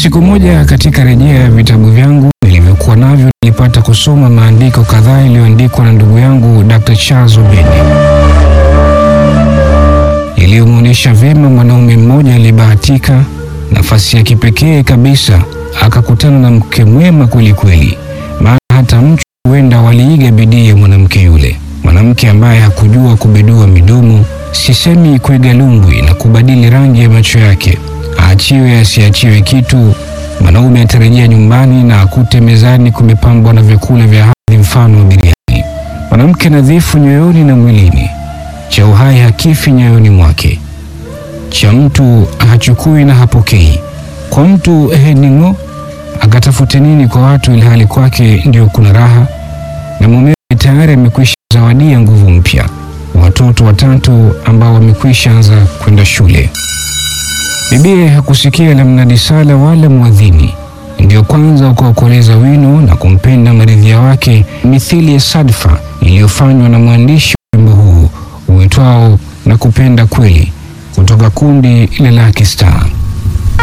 Siku moja katika rejea ya vitabu vyangu nilivyokuwa navyo, nilipata kusoma maandiko kadhaa yaliyoandikwa na ndugu yangu Dr. Charles Obedi iliyomwonyesha vyema mwanaume mmoja aliyebahatika nafasi ya kipekee kabisa, akakutana na mke mwema kweli kweli, maana hata mchu huenda waliiga bidii ya mwanamke yule, mwanamke ambaye hakujua kubedua midomo, sisemi kuiga lumbwi na kubadili rangi ya macho yake. Aachiwe asiachiwe kitu, mwanaume atarejea nyumbani na akute mezani kumepambwa na vyakula vya hadhi mfano wa biriani. Mwanamke nadhifu nyoyoni na mwilini, cha uhai hakifi nyoyoni mwake, cha mtu hachukui na hapokei. Kwa mtu hening'o, akatafute nini kwa watu, ilhali kwake ndio kuna raha, na mumewe tayari amekwisha zawadia nguvu mpya, watoto watatu ambao wamekwisha anza kwenda shule. Bibie hakusikia la mnadi sala wala mwadhini, ndio kwanza ukaokoleza wino na kumpenda maridhia wake, mithili ya sadfa iliyofanywa na mwandishi wa wimbo huu uitwao na kupenda kweli, kutoka kundi la Lucky Star.